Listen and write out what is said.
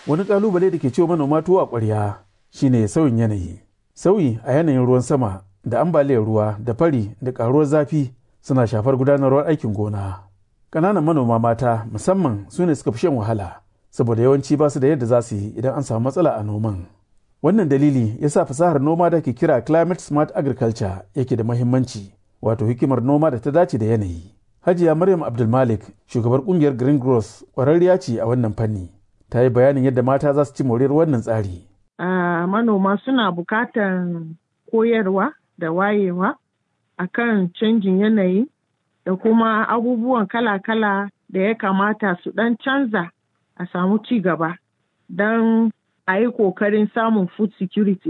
Wani kalubale da ke ciwo manoma tuwo a ƙwarya shine sauyin yanayi. Sauyi a yanayin ruwan sama da ambaliyar ruwa da fari da ƙaruwar zafi suna shafar gudanarwar aikin gona. Ƙananan manoma mata musamman su ne suka fi shan wahala saboda yawanci ba su da yadda za su yi idan an samu matsala a noman. Wannan dalili ya sa fasahar noma da ke kira climate smart agriculture yake da mahimmanci wato hikimar noma da ta dace da yanayi. Hajiya Maryam Abdulmalik shugabar kungiyar Green Growth ƙwararriya ce a wannan fanni. Ta yi bayanin yadda mata za su ci moriyar wannan tsari. Uh, manoma suna buƙatar koyarwa da wayewa akan canjin yanayi da kuma abubuwan kala-kala da ya kamata su ɗan canza a samu ci gaba don a yi ƙoƙarin samun food security